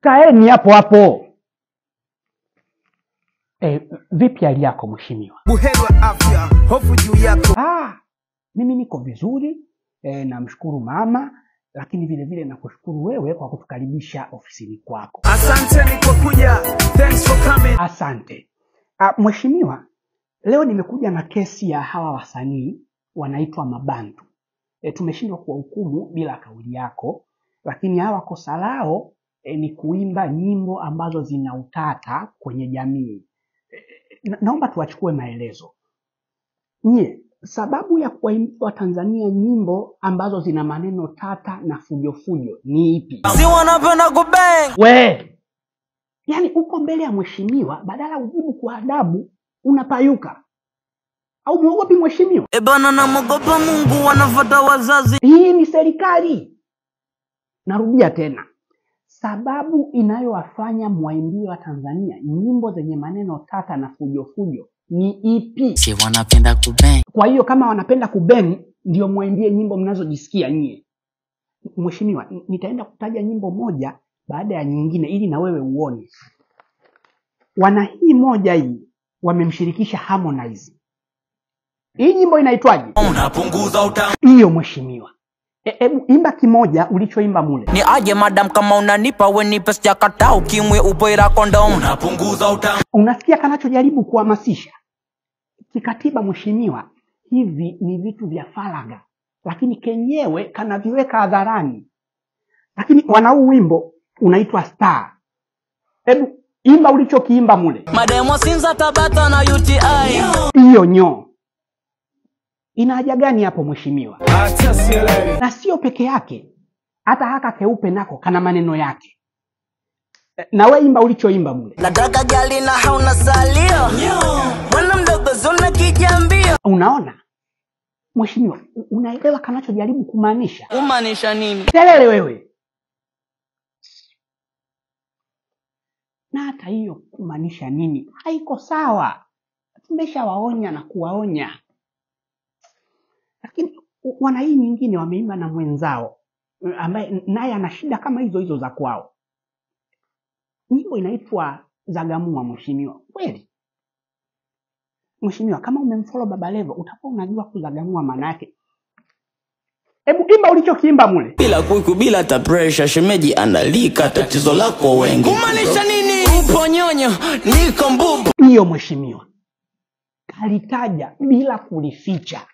Kaeni hapo hapo. E, vipi hali yako mheshimiwa? buheri wa afya, hofu juu yako. Ah, mimi niko vizuri e, namshukuru mama, lakini vile vile nakushukuru wewe kwa kutukaribisha ofisini kwako. Asanteni kwa kuja, thanks for coming. Asante. Ah, mheshimiwa, leo nimekuja na kesi ya hawa wasanii wanaitwa Mabantu. E, tumeshindwa kuwahukumu bila kauli yako, lakini hawa kosa lao e, ni kuimba nyimbo ambazo zina utata kwenye jamii. E, na, naomba tuwachukue maelezo. Nyie, sababu ya kuwaimbia Watanzania nyimbo ambazo zina maneno tata na fujofujo ni ipi? si wanapenda kubeng We, yaani uko mbele ya mheshimiwa, badala ujibu kwa adabu unapayuka. Au mwogopi mheshimiwa? ebana namogopa mungu wanafata wazazi Hii ni serikali. Narudia tena, sababu inayowafanya mwaimbie wa Tanzania nyimbo zenye maneno tata na fujofujo ni ipi? si wanapenda kubeng Kwa hiyo kama wanapenda kubeng, ndio mwaimbie nyimbo mnazojisikia nyie. Mheshimiwa, n- nitaenda kutaja nyimbo moja baada ya nyingine ili na wewe uone. Wana hii moja hii wamemshirikisha Harmonize. Hii nyimbo inaitwaje? unapunguza utamu Hiyo mheshimiwa. E- Hebu imba kimoja ulichoimba mule. ni aje madam kama unanipa wenipe sijakata ukimwe upoira kondom unapunguza utamu Unasikia kanachojaribu kuhamasisha? Kikatiba mheshimiwa, hivi ni vitu vya faragha, lakini kenyewe kanaviweka hadharani. Lakini wana huu wimbo unaitwa Star. Hebu imba ulichokiimba mule, mademo sinza tabata na uti hiyo nyoo. Ina haja gani hapo mheshimiwa? Acha sielewi. Na sio peke yake, hata haka keupe nako kana maneno yake. E, Na we imba ulichoimba mule. nataka gali na hauna salio bwana mdogo zona kijambio Unaona mheshimiwa, u- unaelewa kanachojaribu kumaanisha? umaanisha nini kelele wewe. Na hata hiyo kumaanisha nini? Haiko sawa. Tumeshawaonya na kuwaonya, lakini u- wana hii nyingine wameimba na mwenzao mm, ambaye naye ana shida kama hizo hizo za kwao. Nyimbo inaitwa Zagamua. Mheshimiwa, kweli mheshimiwa, kama umemfollow Baba Levo utakuwa unajua kuzagamua maana yake. Hebu imba ulichokiimba mule. bila kuiku bila hata pressure shemeji analika tatizo lako wengi kumaanisha nini upo nyonyo niko mbubu hiyo mheshimiwa kalitaja bila kulificha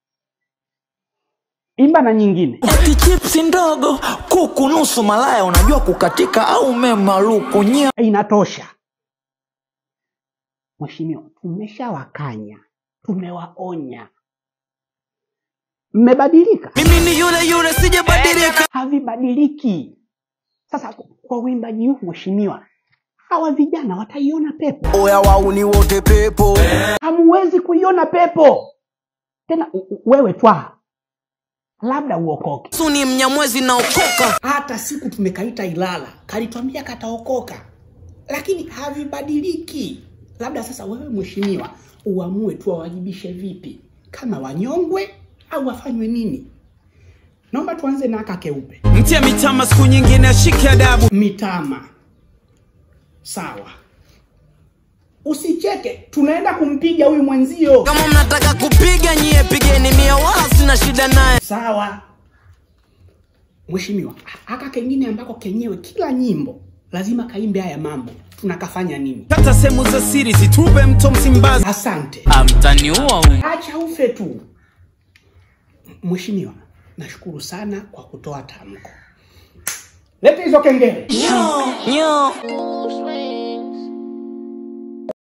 imba na nyingine eti chipsi ndogo kuku nusu malaya unajua kukatika au memaluku nyia inatosha mheshimiwa tumeshawakanya tumewaonya mmebadilika mimi ni yule yule sijabadilika havibadiliki sasa kwa uimbaji huu mheshimiwa hawa vijana wataiona pepo Oya wauni wote pepo. hamuwezi kuiona pepo tena u- u- wewe twaa labda uokoke suni mnyamwezi naokoka hata siku tumekaita Ilala kalitwambia kataokoka, lakini havibadiliki. Labda sasa wewe mheshimiwa uamue tu wawajibishe vipi, kama wanyongwe au wafanywe nini. Naomba tuanze na aka keupe Mtia mitama siku nyingine ashike adabu. mitama. Sawa, usicheke, tunaenda kumpiga huyu mwenzio. kama mnataka kupiga nyie pigeni mia wala sina shida naye Sawa mheshimiwa, aka kengine ambako kenyewe kila nyimbo lazima kaimbe haya mambo, tunakafanya nini? Kata sehemu za siri zitupe mto Msimbazi. Asante. amtaniua acha ufe tu. Mheshimiwa, nashukuru sana kwa kutoa tamko. Leta hizo kengele. nyo